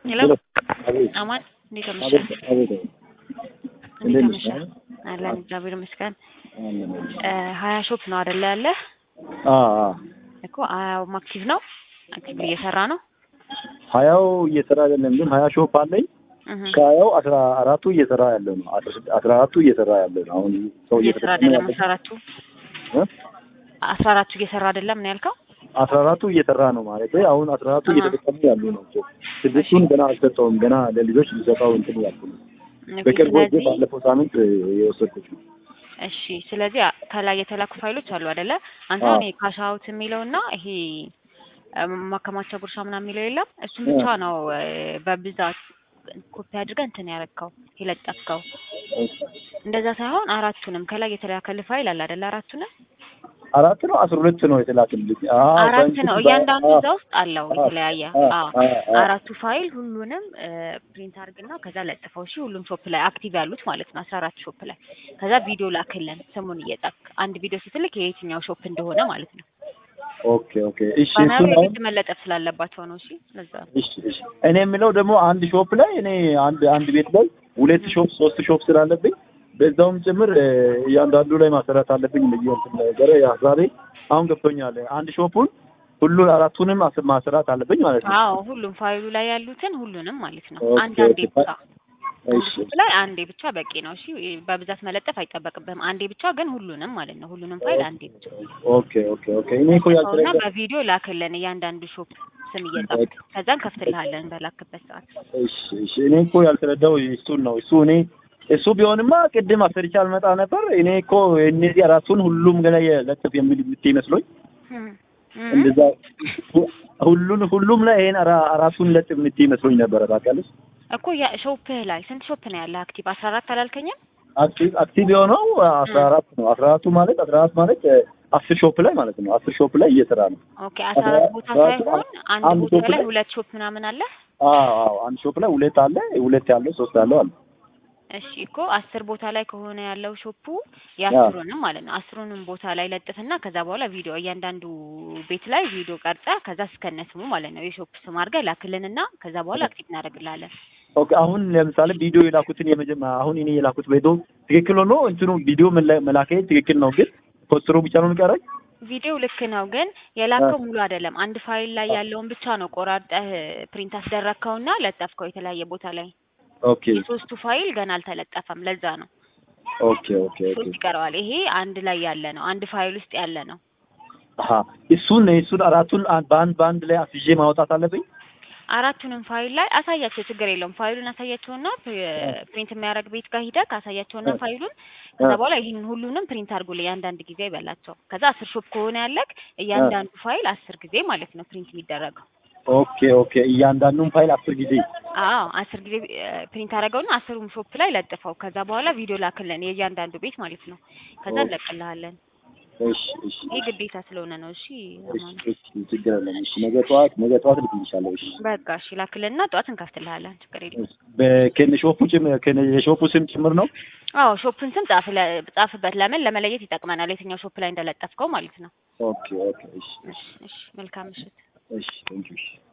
ሄሎ አቤት አማን እንዴት አመሸ? አቤት አቤት እንዴት እንዴት አመሸ? ነሽ? አለን እግዚአብሔር ይመስገን። አለን እ ሀያ ሾፕ ነው አይደለ ያለ አ አ እኮ ሀያውም አክቲቭ ነው አክቲቭ እየሰራ ነው። ሀያው እየሰራ አይደለም ግን ሀያ ሾፕ አለኝ እህ ከሀያው አስራ አራቱ እየሰራ ያለ ነው አስራ ስድ- አስራ አራቱ እየሰራ ያለ ነው አሁን ሰው እየሰራ እየተጠቀመ አይደለም። ያለ አስራ አራቱ እ? አስራ አራቱ እየሰራ አይደለም ነው ያልከው? አስራ አራቱ እየሰራ ነው ማለት አሁን አስራ አራቱ አሃ። እየተጠቀሙ ያሉ ናቸው ስድስቱን ገና አልሰጠውም ገና ለልጆች ሊሰጠው እንትን ያልኩ ነው ኦኬ፣ በቅርቡ ጊዜ ስለዚህ ባለፈው ሳምንት የወሰድኩት ነው እሺ፣ ስለዚህ አ- ከላይ የተላኩ ፋይሎች አሉ አይደለ? አንተ አዎ። እኔ ካሽ አውት የሚለውና ይሄ እ፣ ማከማቻ ጉርሻ ምናምን የሚለው የለም እሱም ብቻ ነው እ፣ በብዛት ኮፒ አድርገህ እንትን ያረግከው የለጠፍከው። እንደዛ ሳይሆን አራቱንም ከላይ የተላከልህ ፋይል አለ አይደለ? አራቱንም አራት ነው አስራ ሁለት ነው የተላክልኝ አ አራት በእንትን ነው በ- እያንዳንዱ አ- እዛ ውስጥ አለው አ- የተለያየ። አ- አዎ አ- አ- አራቱ ፋይል ሁሉንም ፕሪንት አድርግና ከዛ ለጥፈው። እሺ ሁሉም ሾፕ ላይ አክቲቭ ያሉት ማለት ነው፣ አስራ አራት ሾፕ ላይ ከዛ ቪዲዮ ላክልን ስሙን እየጻፍክ አንድ ቪዲዮ ስትልክ የየትኛው ሾፕ እንደሆነ ማለት ነው። ኦኬ ኦኬ እሺ ባነሩ እሱን አሁን የግድ መለጠፍ ስላለባቸው ነው። እሺ ለዛ ነው። እሺ እሺ እኔ የምለው ደግሞ አንድ ሾፕ ላይ እኔ አንድ አንድ ቤት ላይ ሁለት ሾፕ ሶስት ሾፕ ስላለብኝ በዛውም ጭምር እ፣ እያንዳንዱ ላይ ማሰራት አለብኝ ብዬ እንትን ነገረ ሀሳቤ አሁን ገብቶኛል። አንድ ሾፑን ሁሉ አራቱንም አስ- ማሰራት አለብኝ ማለት ነው። አዎ ሁሉም ፋይሉ ላይ ያሉትን ሁሉንም ማለት ነው። ኦኬ፣ አንድ አንዴ ኦኬ። ብቻ አንድ እሺ ሾፕ ላይ አንዴ ብቻ በቂ ነው። እሺ በብዛት መለጠፍ አይጠበቅብህም። አንዴ ብቻ ግን ሁሉንም ማለት ነው። ሁሉንም ፋይል አንዴ ብቻ ኦኬ ኦኬ ኦኬ እኔ እኮ እና ያልተረዳ በቪዲዮ ላክልን እያንዳንዱ ሾፕ ስም እየጻፍክ ከዛን ከፍትልሃለን በላክበት ሰዓት። እሺ እሺ እኔ እኮ ያልተረዳው እሱን ነው። እሱ እኔ እሱ ቢሆንማ ቅድም አሰርቼ አልመጣ ነበር። እኔ እኮ እነዚህ አራቱን ሁሉም ገና የለጥፍ የሚል የምትይ መስሎኝ እም፣ እም። እንደዛ ሁ- ሁሉን ሁሉም ላይ ይሄን አራ- አራቱን ለጥፍ የምትይ መስሎኝ ነበረ። ታውቂያለሽ እኮ ያ ሾፕህ ላይ ስንት ሾፕ ነው ያለ አክቲቭ? አስራ አራት አላልከኝም? አክቲቭ አክቲቭ የሆነው አስራ አራት ነው። አስራ አራቱ ማለት አስራ አራት ማለት እ፣ አስር ሾፕ ላይ ማለት ነው። አስር ሾፕ ላይ እየሰራ ነው። ኦኬ አስራ አራት ቦታ አስራ አራት ሳይሆን አንድ አንድ ቦታ ሾፕ ላይ ላይ- ሁለት ሾፕ ምናምን አለ። አዎ አዎ አንድ ሾፕ ላይ ሁለት አለ፣ ሁለት ያለው ሶስት ያለው አለ። እሺ እኮ አስር ቦታ ላይ ከሆነ ያለው ሾፑ የአስሩንም ማለት ነው። አስሩንም ቦታ ላይ ለጥፍና ከዛ በኋላ ቪዲዮ እያንዳንዱ ቤት ላይ ቪዲዮ ቀርጸ ከዛ እስከነ ስሙ ማለት ነው የሾፕ ስም አድርገህ ላክልንና ከዛ በኋላ አክቲቭ እናደርግልሃለን። ኦኬ አሁን ለምሳሌ ቪዲዮ የላኩትን የመጀመሪያ አሁን እኔ የላኩት ቪዲዮ ትክክል ሆኖ እንትኑ ቪዲዮ መላ- መላኬ ትክክል ነው፣ ግን ፖስተሩ ብቻ ነው የሚቀረኝ። ቪዲዮ ልክ ነው፣ ግን የላከው ሙሉ አይደለም። አንድ ፋይል ላይ ያለውን ብቻ ነው ቆራርጠህ ፕሪንት አስደረግከውና ለጠፍከው የተለያየ ቦታ ላይ። ኦኬ የሶስቱ ፋይል ገና አልተለጠፈም። ለዛ ነው ኦኬ ኦኬ ኦኬ ሶስት ይቀረዋል። ይሄ አንድ ላይ ያለ ነው፣ አንድ ፋይል ውስጥ ያለ ነው። አሀ እሱን እሱን አራቱን አን- በአንድ በአንድ ላይ አስይዤ ማውጣት አለብኝ። አራቱንም ፋይል ላይ አሳያቸው፣ ችግር የለውም። ፋይሉን አሳያቸውና ፕ- ፕሪንት የሚያደርግ ቤት ጋር ሂደህ አሳያቸውና ፋይሉን ከዛ በኋላ ይህን ሁሉንም ፕሪንት አድርጎልኝ አንዳንድ ጊዜ ይበላቸው። ከዛ አስር ሾፕ ከሆነ ያለክ እያንዳንዱ ፋይል አስር ጊዜ ማለት ነው ፕሪንት የሚደረገው። ኦኬ ኦኬ እያንዳንዱን ፋይል አስር ጊዜ አዎ አስር ጊዜ ፕሪንት አደረገውና አስሩም ሾፕ ላይ ለጥፈው። ከዛ በኋላ ቪዲዮ ላክልን የእያንዳንዱ ቤት ማለት ነው። ከዛ እንለቅልሃለን። እሺ እሺ ይህ ግዴታ ስለሆነ ነው። እሺ እሺ አማን። እሺ ችግር የለም። እሺ ነገ ጠዋት ነገ ጠዋት ልክልሻለሁ። እሺ በቃ እሺ ላክልንና ጠዋት እንከፍትልሃለን። ችግር የለም። በከነ ሾፑ ጭምር ከነ የሾፑ ስም ጭምር ነው። አዎ ሾፑን ስም ጻፍ ለ- ጻፍበት። ለምን ለመለየት ይጠቅመናል፣ የትኛው ሾፕ ላይ እንደለጠፍከው ማለት ነው። ኦኬ ኦኬ እሺ እሺ እሺ መልካም ምሽት። እሺ ቴንክ ዩ